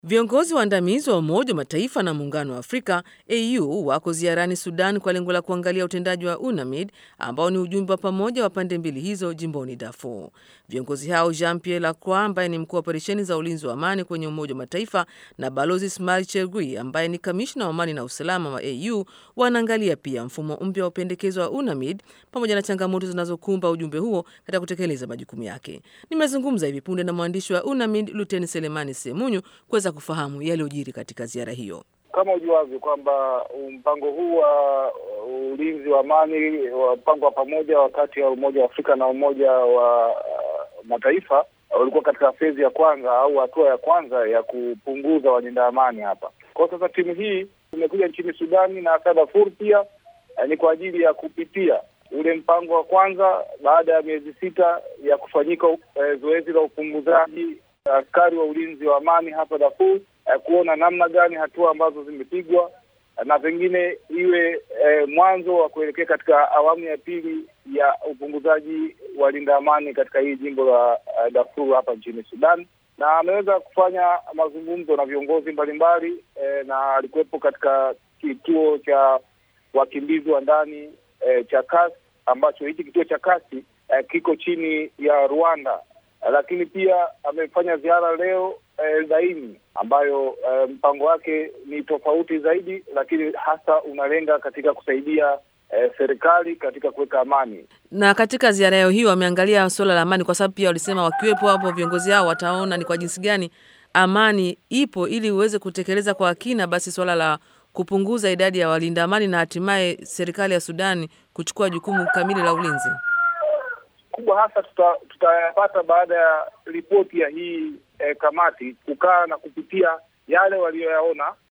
Viongozi waandamizi wa Umoja wa Mataifa na Muungano wa Afrika AU wako ziarani Sudan kwa lengo la kuangalia utendaji wa UNAMID ambao ni ujumbe wa pamoja wa pande mbili hizo jimboni Darfur. Viongozi hao Jean Pierre Lacroix ambaye ni mkuu wa operesheni za ulinzi wa amani kwenye Umoja wa Mataifa na Balozi Ismail Chergui ambaye ni kamishna wa amani na usalama wa AU wanaangalia pia mfumo mpya wa upendekezo wa UNAMID pamoja na changamoto zinazokumba ujumbe huo katika kutekeleza majukumu yake. Nimezungumza hivi punde na mwandishi wa UNAMID Luteni Selemani Semunyu kuweza kufahamu yaliyojiri katika ziara hiyo. Kama ujuavyo kwamba mpango huu wa ulinzi wa amani wa mpango wa pamoja wakati ya Umoja wa Afrika na Umoja wa uh, Mataifa ulikuwa katika fezi ya kwanza au hatua ya kwanza ya kupunguza walinda amani hapa. Kwa sasa timu hii imekuja nchini Sudani na hasa Darfur pia ni kwa ajili ya kupitia ule mpango wa kwanza baada ya miezi sita ya kufanyika eh, zoezi la upunguzaji askari wa ulinzi wa amani hapa Darfur eh, kuona namna gani hatua ambazo zimepigwa na pengine iwe eh, mwanzo wa kuelekea katika awamu ya pili ya upunguzaji wa linda amani katika hii jimbo la uh, Darfur hapa nchini Sudan, na ameweza kufanya mazungumzo na viongozi mbalimbali eh, na alikuwepo katika kituo cha wakimbizi wa ndani eh, cha Kasi ambacho hiki kituo cha Kasi eh, kiko chini ya Rwanda lakini pia amefanya ziara leo Eldaini eh, ambayo eh, mpango wake ni tofauti zaidi, lakini hasa unalenga katika kusaidia eh, serikali katika kuweka amani. Na katika ziara yao hiyo wameangalia suala la amani, kwa sababu pia walisema wakiwepo hapo viongozi hao wataona ni kwa jinsi gani amani ipo, ili uweze kutekeleza kwa kina basi suala la kupunguza idadi ya walinda amani na hatimaye serikali ya Sudani kuchukua jukumu kamili la ulinzi kubwa hasa tutayapata tuta baada ya ripoti ya hii eh, kamati kukaa na kupitia yale waliyoyaona